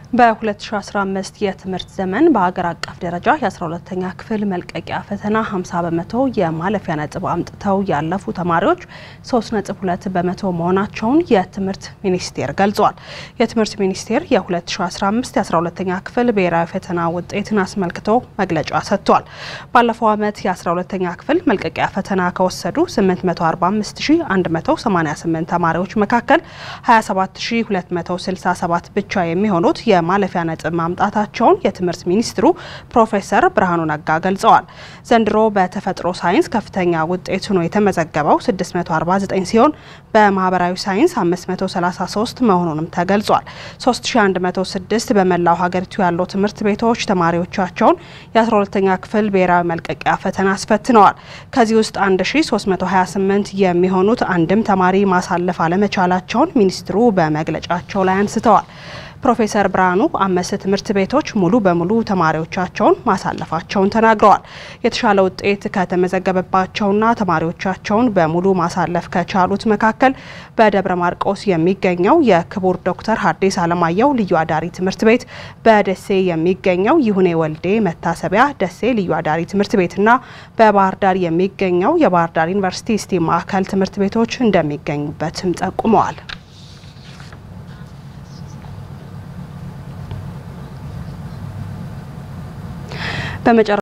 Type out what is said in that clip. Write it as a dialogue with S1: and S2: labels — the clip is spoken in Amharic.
S1: በ2015 የትምህርት ዘመን በሀገር አቀፍ ደረጃ የ12ተኛ ክፍል መልቀቂያ ፈተና 50 በመቶ የማለፊያ ነጥብ አምጥተው ያለፉ ተማሪዎች 3.2 በመቶ መሆናቸውን የትምህርት ሚኒስቴር ገልጿል። የትምህርት ሚኒስቴር የ2015 የ12ተኛ ክፍል ብሔራዊ ፈተና ውጤትን አስመልክቶ መግለጫ ሰጥቷል። ባለፈው ዓመት የ12ተኛ ክፍል መልቀቂያ ፈተና ከወሰዱ 845188 ተማሪዎች መካከል 27267 ብቻ የሚሆኑት የማለፊያ ነጥብ ማምጣታቸውን የትምህርት ሚኒስትሩ ፕሮፌሰር ብርሃኑ ነጋ ገልጸዋል። ዘንድሮ በተፈጥሮ ሳይንስ ከፍተኛ ውጤት ሆኖ የተመዘገበው 649 ሲሆን በማህበራዊ ሳይንስ 533 መሆኑንም ተገልጿል። 3106 በመላው ሀገሪቱ ያሉ ትምህርት ቤቶች ተማሪዎቻቸውን የ12ተኛ ክፍል ብሔራዊ መልቀቂያ ፈተና አስፈትነዋል። ከዚህ ውስጥ 1328 የሚሆኑት አንድም ተማሪ ማሳለፍ አለመቻላቸውን ሚኒስትሩ በመግለጫቸው ላይ አንስተዋል። ፕሮፌሰር ብርሃኑ አምስት ትምህርት ቤቶች ሙሉ በሙሉ ተማሪዎቻቸውን ማሳለፋቸውን ተናግረዋል። የተሻለ ውጤት ከተመዘገበባቸውና ተማሪዎቻቸውን በሙሉ ማሳለፍ ከቻሉት መካከል በደብረ ማርቆስ የሚገኘው የክቡር ዶክተር ሐዲስ ዓለማየሁ ልዩ አዳሪ ትምህርት ቤት፣ በደሴ የሚገኘው ይሁኔ ወልዴ መታሰቢያ ደሴ ልዩ አዳሪ ትምህርት ቤትና በባህር ዳር የሚገኘው የባህር ዳር ዩኒቨርሲቲ ስቲም ማዕከል ትምህርት ቤቶች እንደሚገኙበትም ጠቁመዋል። በመጨረ